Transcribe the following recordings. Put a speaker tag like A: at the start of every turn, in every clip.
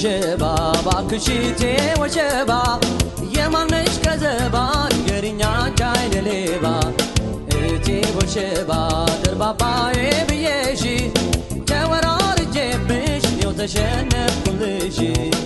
A: ወሸባ ባክሽቴ ወሸባ የማነሽ ከዘባ ንገሪኛ ቻይነ ሌባ እቴ ወሸባ ደርባባዬ ብዬሽ ተወራርጄብሽ እኔው ተሸነፍኩልሽ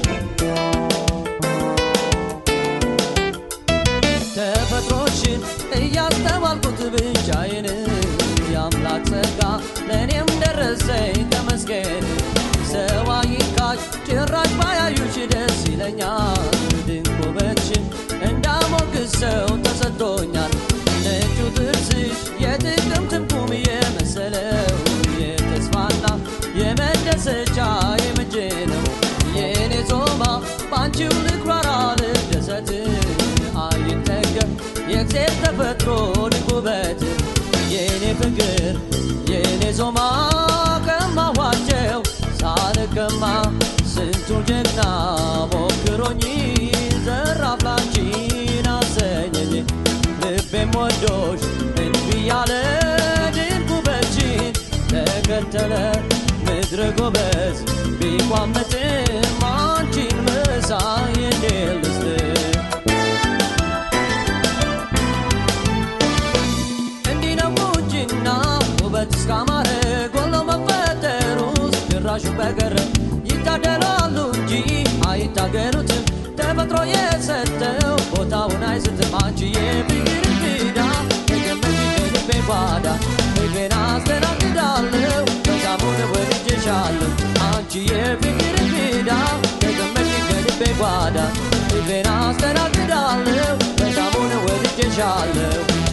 A: ተፈጥሮሽን እያስተዋልኩት ብቻዬን የአምላክ ጸጋ ለእኔም ደረሰኝ ተመስገን ሰው አይካሽ ጭራሽ ባያዩሽ ደስ ይለኛል ድንቅ ውበትሽን እንዳሞግስ ሰው ተሰጥቶኛል ነጩ ጥርስሽ የጥቅምት ትርጉም የመሰለው የተስፋና የመደሰቻ የምጄ ነው የእኔ ዞማ በአንቺው ልኩራራ ልደሰት አይጠገብ የእግዜር ተፈጥሮ ድንቅ ውበት የእኔ ፍቅር የእኔ ዞማ ከማዋቸው ሳልቀማ ስንቱ ጀግና ሞክሮኝ ዘራፍ ላንቺን አሰኘኝ ልቤም ወዶሽ እንቢ ያለ ድንቅ ውበትሽን ተከተለ ምድረ ጎበዝ ቢቋመጥም አንቺን መሳይ እንዴት ልስጥ እንዲህ ነው ቁንጅና ውበት እስካማረ ጎሎ መፈጠሩስ ጭራሹ በቀረ ይታደላሉ እንጂ አይታገሉትም ተፈጥሮ የሰጠው ቦታውን አይስትም አንቺዬ ፍቅር እንግዳ ተገመች ከልቤ ጓዳ ፍቅሬን አስተናግዳለሁ በዛሙን ወድጄሻለሁ አንቺዬ ፍቅር እንግዳ ተገመች ከልቤ ጓዳ ፍቅሬን አስተናግዳለሁ በዛሙን ወድጄሻለሁ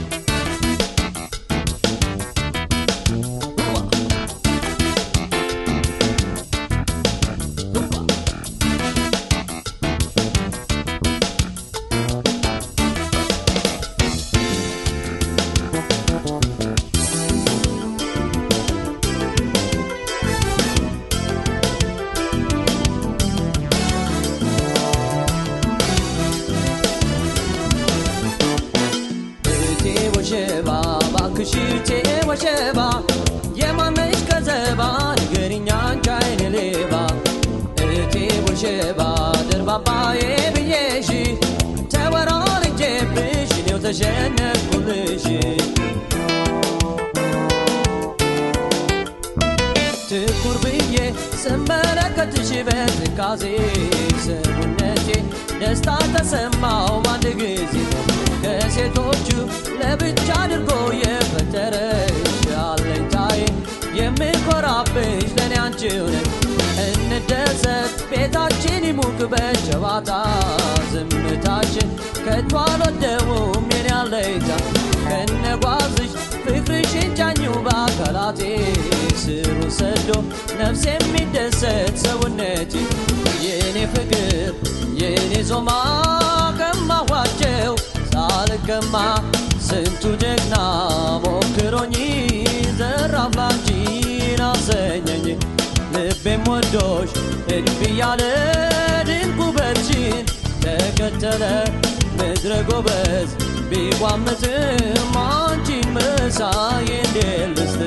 A: እቴ ወሸባ ባክሽ እቴ ወሸባ የማነሽ ከዘባ ንገሪኛ አንቺ አይነ ሌባ እቴ ወሸባ ደርባባዬ ብዬሽ ተወራርጄብሽ እኔው ተሸነፍኩልሽ ትኩር ብዬ ስመለከትሽ በትካዜ ሰውነቴ ደስታ ተሰማው በአንድ ጊዜ ከሴቶቹ ለብቻ አድርጎ የፈጠረሽ አለኝታዬ የምኮራብሽ ለእኔ አንቺው ነሽ እንደሰት ቤታችን ይሙቅ በጨዋታ ዝምታችን ከቶ አልወደውም የኔ አለኝታ ከነጓዝሽ ፍቅርሽን ጫኙ በአካላቴ ስሩ ሰዶ ነፍስ የሚደሰት ሰውነቴ የእኔ ፍቅር የእኔ ዞማ ከማዋቸው ሳልቀማ ስንቱ ጀግና ሞክሮኝ ዘራፍ ላንቺን አሰኘኝ ልቤም ወዶሽ እድፍ እያለ ድንቅ ውበትሽን ተከተለ ምድረ ጎበዝ ቢቋምጥም አንቺን መሳይ እንዴት ልስጥ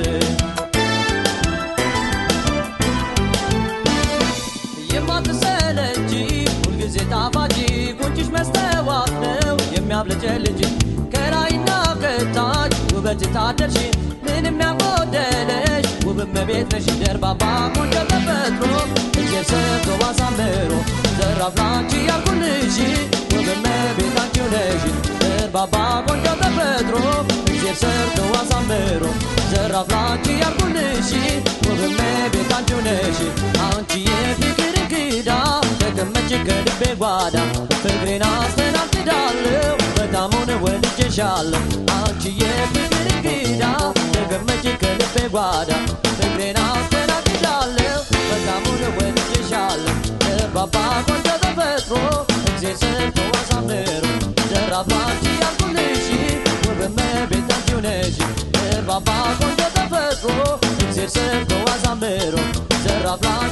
A: የማትሰለጂ ሁልጊዜ ጣፋጭ ጉንጭሽ መስተዋት ነው የሚያብለጨልጭ ከላይና ከታች ውበት ታደርሽ ምንም ያጎደለሽ ውብ እመቤት ነሽ ደርባባ ቆንጆ ተፈጥሮ እግዜር ሰርቶ አሳምሮ ዘራፍ ላንቺ ያልኩልሽ ውብ እመቤት አንቺው ነሽ ደርባባ ቆንጆ ተፈጥሮ እግዜር ሰርቶ አሳምሮ ዘራፍ ላንቺ ያልኩልሽ ውብ እመቤት አንቺው ነሽ አንቺ የፍቅር እንግዳ ተቀመጭ ከልቤ ጓዳ ፍቅሬን አስተናግዳለሁ በጣሙን ወድጄሻለሁ አንቺ የፍቅር እንግዳ ተቀመጭ ከልቤ ጓዳ ፍቅሬን አስተናግዳለሁ በጣሙን ወድጄሻለሁ ባባ ቆንጆ ተፈጥሮ እግዜር ሰርቶ አሳምሮ ዘራፍ ላንቺ ያልኩልሽ ውብ እመቤት አንቺው ነሽ ባባ ቆንጆ ተፈጥሮ እግዜር ሰርቶ አሳምሮ ዘራፍ ላንቺ